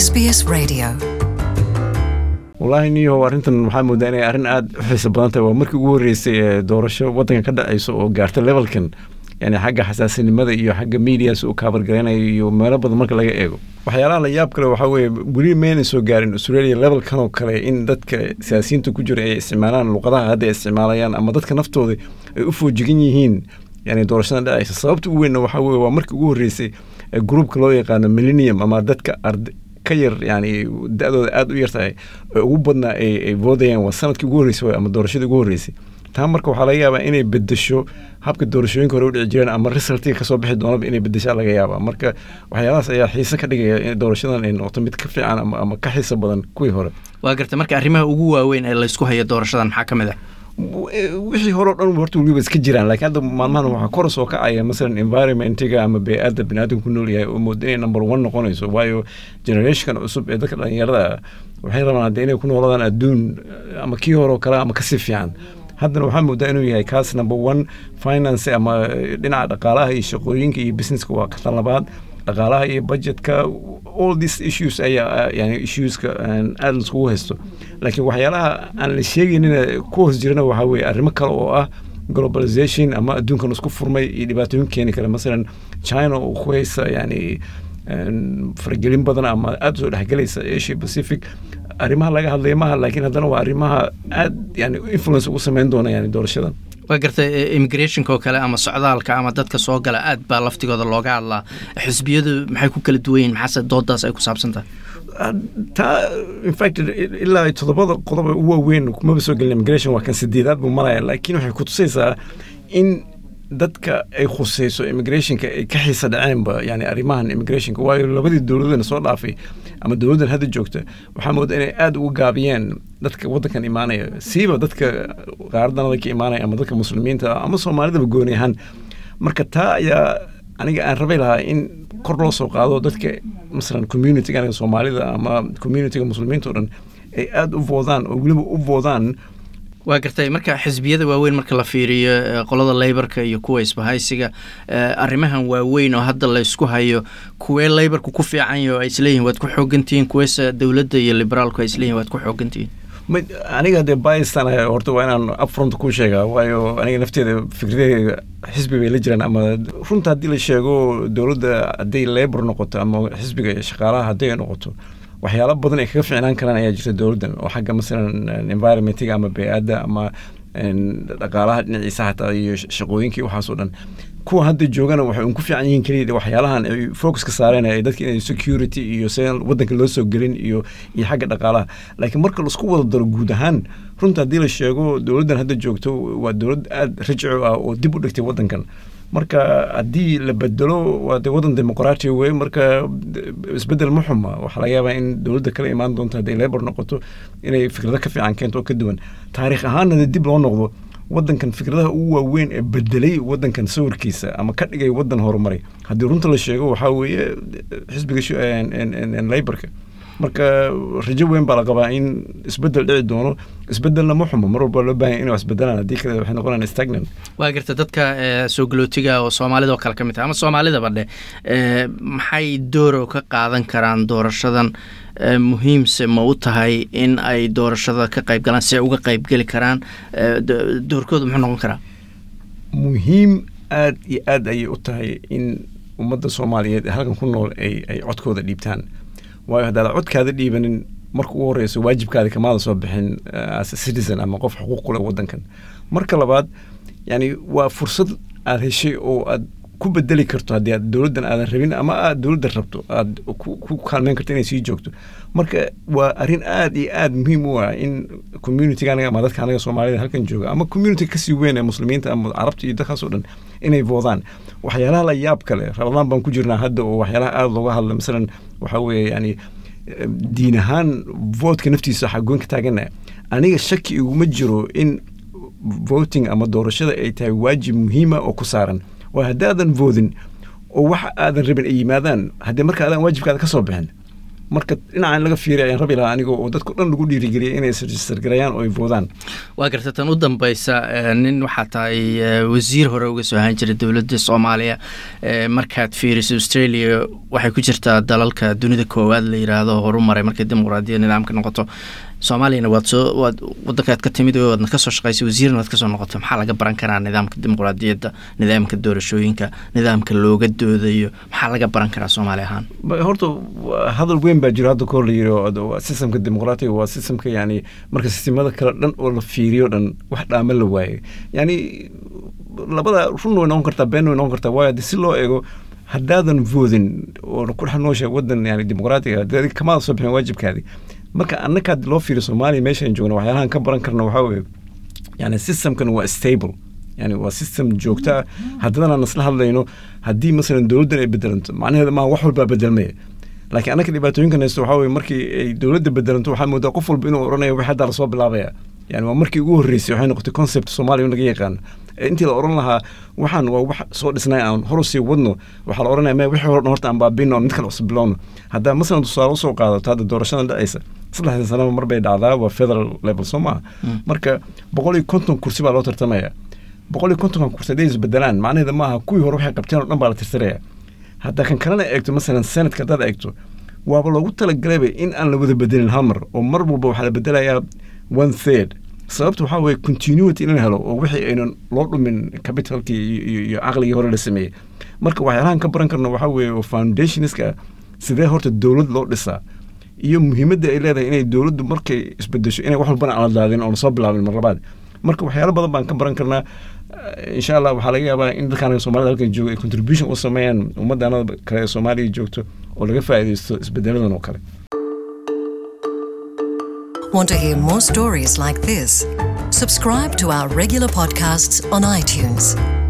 SBS Radio. wallaahi niyahow arrintan waxaa moodaa inay arrin aada u xiiso badan tahay waa markii ugu horreysay ee doorasho waddanka ka dhacayso oo gaarta levelkan yani xagga xasaasinimada iyo xagga medias uu kaabargaraynayo iyo meelo badan marka laga eego waxyaalaha la yaab kale waxaa weeye weli mayna soo gaarin australia levelkan oo kale in dadka siyaasiyiinta ku jira ay isticmaalaan luqadaha hadda ay isticmaalayaan ama dadka naftooda ay u foojigan yihiin yani doorashadan dhacaysa sababta ugu weynna waxaa weye waa markii ugu horreysay ee gruupka loo yaqaano millennium ama dadka ard ka yar yani da-dooda aada u yar tahay ee ugu badnaa ay ay voodayaan waa sanadkii ugu horreysay waay ama doorashadii ugu horreysay taa marka waxaa laga yaabaa inay bedesho habka doorashooyinka hore u dhici jireen ama resultiga kasoo bixi doonaba inay bedeshaa laga yaabaa marka waxyaalahaas ayaa xiise ka dhigaya in doorashadan ay noqoto mid ka fiican ama, ama ka xiiso badan kuwii hore waa garta marka arrimaha ugu waaweyn ee laysku hayo doorashadan maxaa ka mid ah wixii hore o dhan horta weliba iska jiraan laakiin hadda maalmahan waxaa kor soo kacaya masalan environmentiga ama bey-adda biniaadamku ku nool yahay oo mooda inay number one noqonayso waayo generationkan cusub ee dadka dhalinyarada ah waxay rabaan hadda inay ku nooladaan adduun ama kii hore oo kale ama kasii fiican haddana waxaa moodaa inuu yahay kaas number one finance ama dhinaca dhaqaalaha iyo shaqooyinka iyo businesska waa katan labaad dhaqaalaha iyo budgetka all these issues ayaa yani issueska aada laiskugu haysto laakiin waxyaalaha aan la sheegaynina ku hoos jirana waxaa weeye arrimo kale oo ah globalization ama adduunkan isku furmay iyo dhibaatooyin keeni kara masalan china oo ku haysa yani faragelin badan ama aada soo dhexgelaysa asia pacific arrimaha laga hadlaya maaha laakiin haddana waa arrimaha aad yani influence ugu sameyn doona yani doorashadan waa garta immigrationka oo kale ama socdaalka ama dadka soo gala aad baa laftigooda looga hadlaa xisbiyadu maxay ku kala duwan yihin maxaase doodaas ay ku saabsan tahay taa infact ilaa toddobada qodob ee ugu waaweyn kumaba soo gelin immigration waa kan sideedaad buu maraya laakiin waxay kutusaysaa in dadka ay khuseyso immigrationka ay ka xiisa dhaceenba yani arrimahan immigrationka waayo labadii dowladana soo dhaafay ama dowladdan hadda joogta waxaa mooda inay aada uga gaabiyeen dadka waddankan imaanaya siiba dadka qaaradanada ka imaanaya ama dadka muslimiinta ama soomaalidaba gooni ahaan marka taa ayaa aniga aan rabay lahaa in kor loo soo qaado dadka masalan communitiga aniga soomaalida ama communitiga muslimiinta o dhan ay aada u voodaan oo weliba u voodaan waa gartay marka xisbiyada waaweyn marka la fiiriyo qolada leybarka iyo kuwa isbahaysiga arrimahan waaweyn oo hadda laysku hayo kuwee leybarku ku fiicanyo ay isleeyihin waad ku xoogantihiin kuweese dowladda iyo liberaalku ay isleeyihin waad ku xoogantihiin aniga dee baistan horta waa inaan upfront ku sheegaa waayo aniga nafteeda fikradeyga xisbi bay la jiraan ama runta haddii la sheego dowladda hadday labor noqoto ama xisbiga shaqaalaha hadday noqoto waxyaalo badan ay kaga ficnaan karaan ayaa jirta dowladdan oo xagga masalan environmentiga ama bey-adda ama dhaqaalaha dhinaciisa xataa iyo shaqooyinkii waxaas oo dhan kuwa hadda joogana waxay un ku fiican yihiin keliya waxyaalahan ay focuska saareen ay dadka inay security iyo se waddanka loo soo gelin iyo iyo xagga dhaqaalaha laakiin marka laisku wada daro guud ahaan runta haddii la sheego dowladdan hadda joogto waa dowlad aada rajco ah oo dib u dhigtay waddankan marka haddii la bedelo waa de waddan dimuqraatiya wey marka isbedel ma xuma waxaa laga yaabaa in dowladda kala imaan doonto hadday labor noqoto inay fikrado ka fiican keento oo ka duwan taariikh ahaanna de dib loo noqdo waddankan fikradaha ugu waaweyn ee bedelay waddankan sawirkiisa ama ka dhigay waddan horumaray haddii runta la sheego waxaa weeye xisbiga laborka marka rajo weyn baa la qabaa in isbedel dhici doono isbedelna ma xumo mar walba loo bahan inay wax isbedelaan haddii kale waxay noqonayaan stagnant waa garta dadka soo galootiga oo soomaalida oo kale ka mid tahay ama soomaalidaba dheh maxay dooro ka qaadan karaan doorashadan muhiimse ma u tahay in ay doorashada ka qayb galaan si ay uga qayb geli karaan doorkooda muxuu noqon karaa muhiim aada iyo aad ayay u tahay in ummadda soomaaliyeed ee halkan ku nool ay ay codkooda dhiibtaan waayo haddaad codkaada dhiibanin marka ugu horeyso waajibkaada kamaada soo bixin as a citizen ama qof xuquuq ku leh waddankan marka labaad yani waa fursad aada heshay oo aad ku bedeli karto haddii aad dowladdan aadan rabin ama aad dowladda rabto aad ku kaalmeyn karto inay sii joogto marka waa arrin aada iyo aada muhiim u ah in communitiga anaga ama dadka anaga soomaalida halkan jooga ama community kasii weyn ee muslimiinta ama carabta iyo dadkaas oo dhan inay voodaan waxyaalaha la yaab kale rabadaan baan ku jirnaa hadda oo waxyaalaha aada looga hadla masalan waxaa weeye yani diin ahaan voodka naftiisa waxaa goyn ka taagana aniga shaki iguma jiro in voting ama doorashada ay tahay waajib muhiima oo ku saaran waa haddaadan voodin oo wax aadan rabin ay yimaadaan haddii marka adaan waajibkaada ka soo bixin marka dhinaca in laga fiiriya ayaan rabi lahaa aniga oo dadka dhan lagu dhiirigeliyay inay registergareeyaan oo ay voodaan waa garta tan u dambeysa nin waxaa tahay wasiir hore uga soo ahaan jiray dowladda soomaaliya markaad fiiriso australia waxay ku jirtaa dalalka dunida koowaad la yidhaahdo horumaray markay dimuqraadiyad nidaamka noqoto soomaaliyana waad soo waad wadankaad ka timid waadna kasoo shaqaysay wasiirna waad kasoo noqoto maxaa laga baran karaa nidaamka dimuqraadiyadda nidaamka doorashooyinka nidaamka looga doodayo maxaa laga baran karaa soomaali ahaan horta hadal weyn baa jiro hadda kahor la yiri sistemka dimuqraatiga waa sistemka yani marka sistemada kale dhan oo la fiiriyo dhan wax dhaama la waaye yani labada run way noqon kartaa been way noqon kartaa waayo hadii si loo eego haddaadan voodin oo ku dhex noosha wadan yani dimuqraatiga kamaada soo bixin waajibkaadi marka annakaad loo fiiriyo soomaaliya meeshaan joogna waxyaalahan ka baran karna waxaa weeye yani systemkan waa stable yani waa system joogta ah haddana aan isla hadlayno haddii masalan dowladdan ay bedelanto macnaheeda maaha wax walbaa bedelmaya laakiin annaka dhibaatooyinkan haysto waxaa weye markii ay dowladda bedelanto waxaa moodaa qof walba inuu odhanayo wix haddaa lasoo bilaabaya yani waa markii ugu horreysay waxay noqotay concept soomaaliya in laga yaqaano intii la odhan lahaa waxaan waa wax soo dhisnay aan horu sii wadno waxaa la odhanaya me wixii hore horta aan baabino mid kale cusub bilowno haddaa masalan tusaale usoo qaadato hadda doorashadan dhacaysa saddexdan sanaba mar bay dhacdaa waa federal level soo maaha marka boqol iyo konton kursi baa loo tartamaya boqol iyo kontonkan kursi hadday isbedelaan macnaheeda maaha kuwii hore waxay qabteen oo dhan baa la tirtiraya haddaa kan kalena eegto masalan senatka haddaad eegto waaba loogu talagalayba in aan la wada bedelin hal mar oo mar walba waxaa la bedelayaa one third sababta waxaa weye continuity in la helo oo wixii aynan loo dhumin capitalkii iyo caqligii hore la sameeyey marka waxyaalahan ka baran karno waxaa weeye oo foundationska sidee horta dowlad loo dhisaa iyo muhiimadda ay leedahay inay dowladdu markay isbedesho inay wax walbana aan la daadin oo lasoo bilaabin mar labaad marka waxyaalo badan baan ka baran karnaa insha allah waxaa laga yaabaa in dadkaan somalida halkan jooga ay contribution u sameeyaan ummaddaanada kale ee soomaaliya joogto oo laga faa'iidaysto isbedeladan oo kale Want to hear more stories like this? Subscribe to our regular podcasts on iTunes.